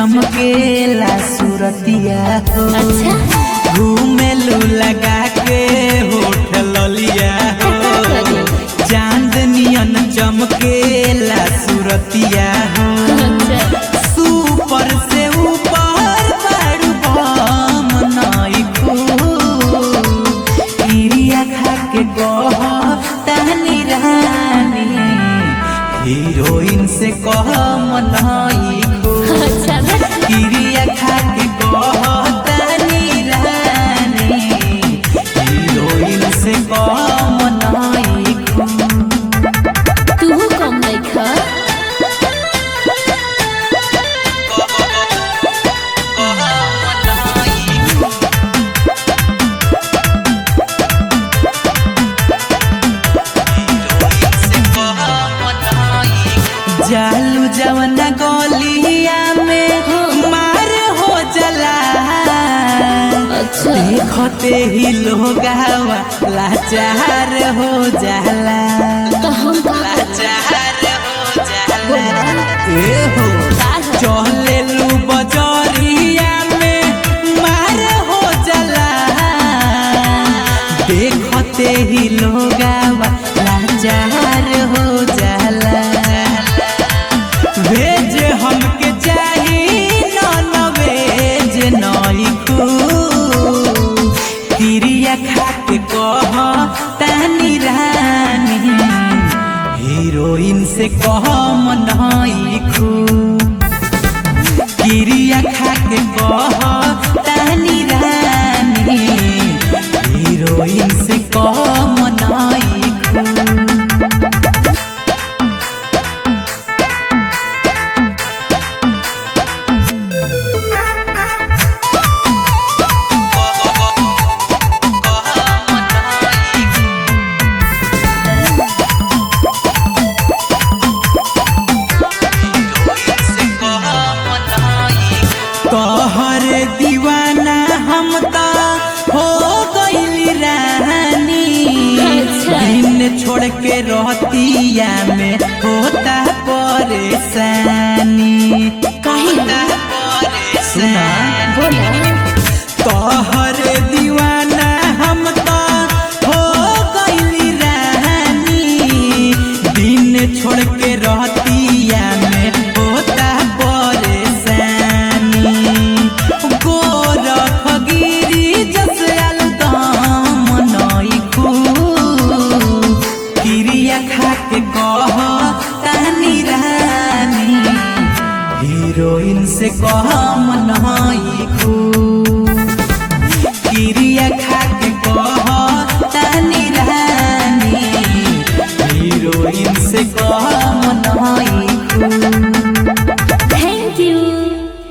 चमकेला सूरतिया हो अच्छा घूमेलू लगा के होठ ललिया हो चांदनियन चमकेला सूरतिया हो अच्छा सुपर से ऊपर बारू बम नइखू इरिया खा के कह तानी रानी हीरोइन से कह मनइखू अच्छा बस इरिया खा के कह तानी रानी हीरोइन से कह मनइखू तू कम नहीं खा जालू जवना गलिया में मार हो जला अच्छा देखते ही लोग लाचार हो जाला तो हम का लाचार हो जाला ए हो का है? चले लू बजरिया में मार हो जाला देखते ही लोग लाचार हो जाला भेज हमके चाही नॉन वेज नइखू तिरिया खा के कह तानी रानी हीरोइन से कह मनइखू तिरिया खा के कह तानी रानी हीरोइन से कह मनइखू तोहर दीवाना हम तो हो गइली रानी अच्छा। दिन छोड़ के रहतिया में होता परेशानी काहे? सुना बोला तोहर दीवाना हम तो हो गइली रानी दिन छोड़ के रहतिया में होता परेशानी गोरख गिरी जस अलदम नइखू क्रिया खा के कह तानी रानी हीरोइन से कह मन